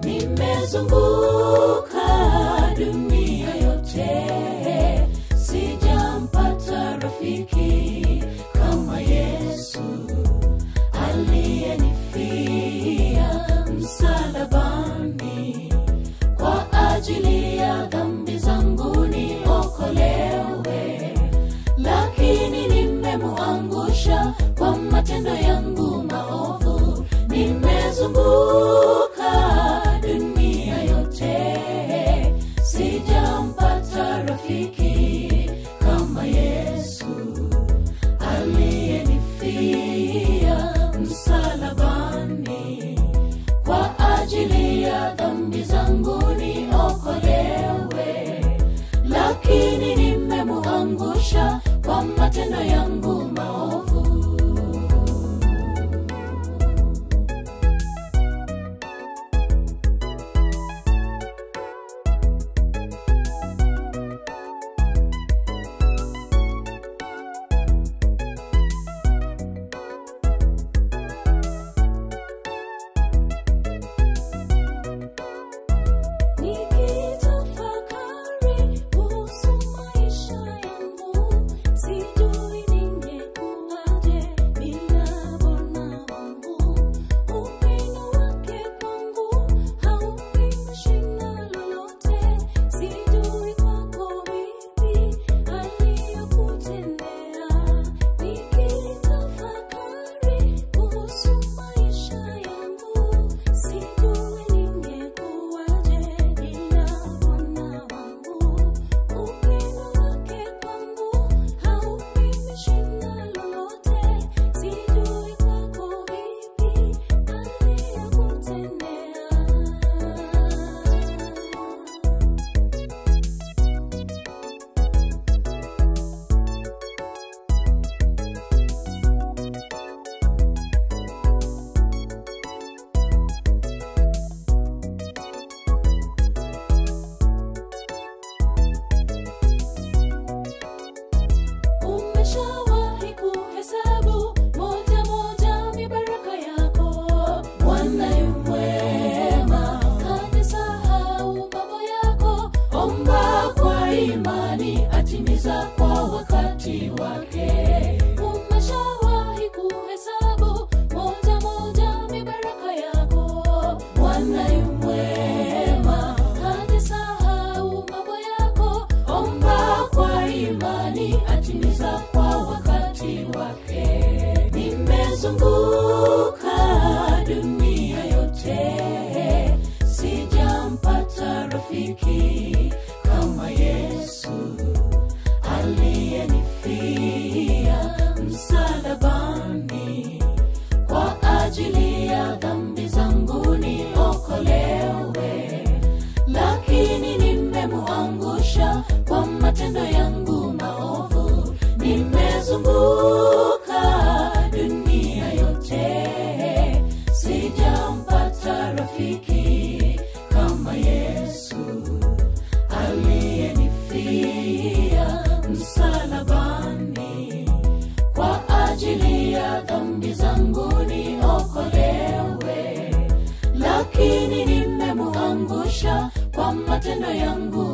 nimezunguka dunia yote sijampata rafiki kama yesu aliyenifia msalabani kwa ajili ya dhambi zangu niokolewe lakini nimemuangusha kwa matendo yangu maovu nimezunguka dunia yote sijampata rafiki kama yesu aliyenifia msalabani kwa ajili ya dhambi zangu niokolewe lakini nimemuangusha kwa matendo yangu maovu Nikitafakari kuhusu maisha yangu, sijui ningekuwaje bila Bwana wangu. Upendo wake kwangu haupimishi na lolote, sijui kwako vipi aliyokutendea. Nikitafakari kuhusu maisha yangu, sijui ningekuwaje bila Bwana wangu. Upendo wake kwangu haupimishi na lolote, sijui kwako vipi aliyokutendea. Umeshawahi kuhesabu moja moja mibaraka yako? bwana yu mwema Hajasahau mambo yako. omba kwa imani atimiza kwa wakati wake Umeshawahi kuhesabu moja moja mibaraka yako? bwana yu mwema Hajasahau mambo yako. omba kwa imani atimiza kwa wakati wake nimezunguka dunia yote sijampata rafiki kama yesu aliyenifia msalabani kwa ajili ya dhambi zangu niokolewe lakini nimemuangusha kwa matendo yangu maovu nimezunguka dunia yote sijampata rafiki kama yesu aliyenifia msalabani kwa ajili ya dhambi zangu niokolewe lakini nimemuangusha kwa matendo yangu